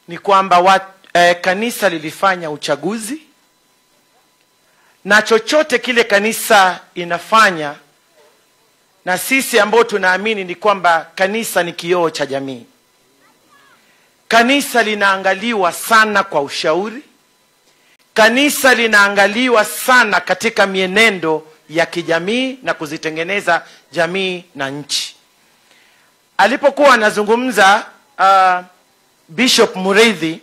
ni kwamba wa, eh, kanisa lilifanya uchaguzi na chochote kile kanisa inafanya na sisi ambao tunaamini ni kwamba kanisa ni kioo cha jamii kanisa linaangaliwa sana kwa ushauri kanisa linaangaliwa sana katika mienendo ya kijamii na kuzitengeneza jamii na nchi alipokuwa anazungumza uh, bishop muridhi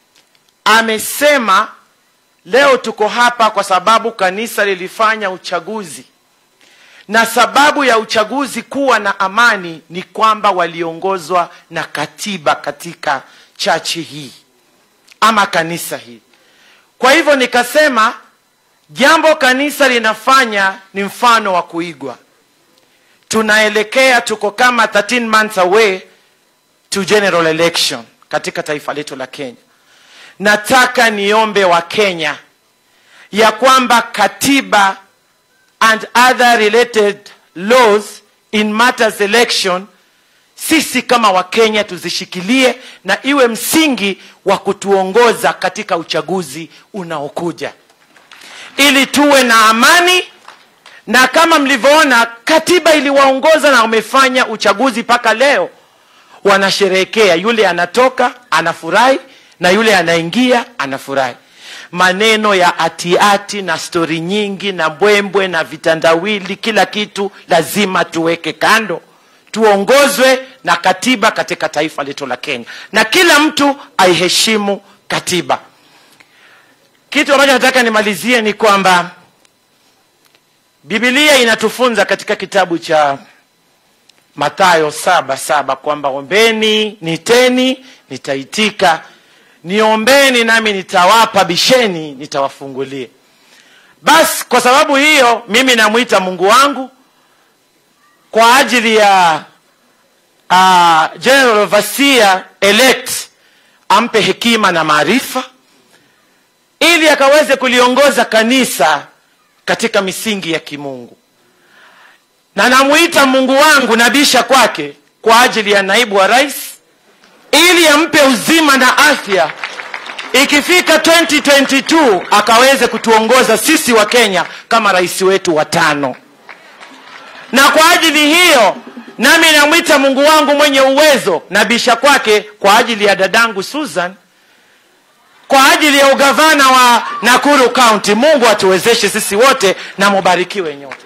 amesema leo tuko hapa kwa sababu kanisa lilifanya uchaguzi na sababu ya uchaguzi kuwa na amani ni kwamba waliongozwa na katiba katika chachi hii ama kanisa hii kwa hivyo nikasema jambo kanisa linafanya ni mfano wa kuigwa tunaelekea tuko kama 13 months away to general election katika taifa letu la kenya nataka niombe wa kenya ya kwamba katiba and other related laws in matters election sisi kama wakenya tuzishikilie na iwe msingi wa kutuongoza katika uchaguzi unaokuja ili tuwe na amani na kama mlivyoona katiba iliwaongoza na wamefanya uchaguzi mpaka leo wanasherehekea yule anatoka anafurahi na yule anaingia anafurahi maneno ya atiati na stori nyingi na mbwembwe na vitandawili kila kitu lazima tuweke kando tuongozwe na katiba katika taifa letu la kenya na kila mtu aiheshimu katiba kitu ambacho nataka nimalizie ni kwamba bibilia inatufunza katika kitabu cha mathayo saba saba kwamba ombeni niteni nitaitika niombeni nami nitawapa bisheni nitawafungulia basi kwa sababu hiyo mimi namwita mungu wangu kwa ajili ya uh, general overseer elect ampe hekima na maarifa ili akaweze kuliongoza kanisa katika misingi ya kimungu na namwita mungu wangu nabisha kwake kwa ajili ya naibu wa rais ili ampe uzima na afya ikifika 2022 akaweze kutuongoza sisi wa kenya kama rais wetu wa tano na kwa ajili hiyo nami namwita mungu wangu mwenye uwezo nabisha kwake kwa ajili ya dadangu susan kwa ajili ya ugavana wa nakuru county mungu atuwezeshe sisi wote na mubarikiwe nyote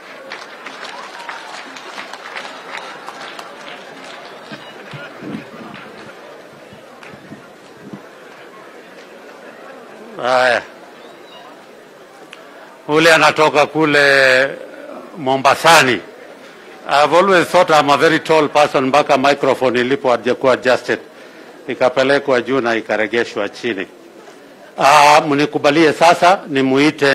Haya, ule anatoka kule Mombasani. I've always thought I'm a very tall person mpaka microphone ilipo hajakuwa adjusted, ikapelekwa juu na ikaregeshwa chini. Ah, mnikubalie sasa nimuite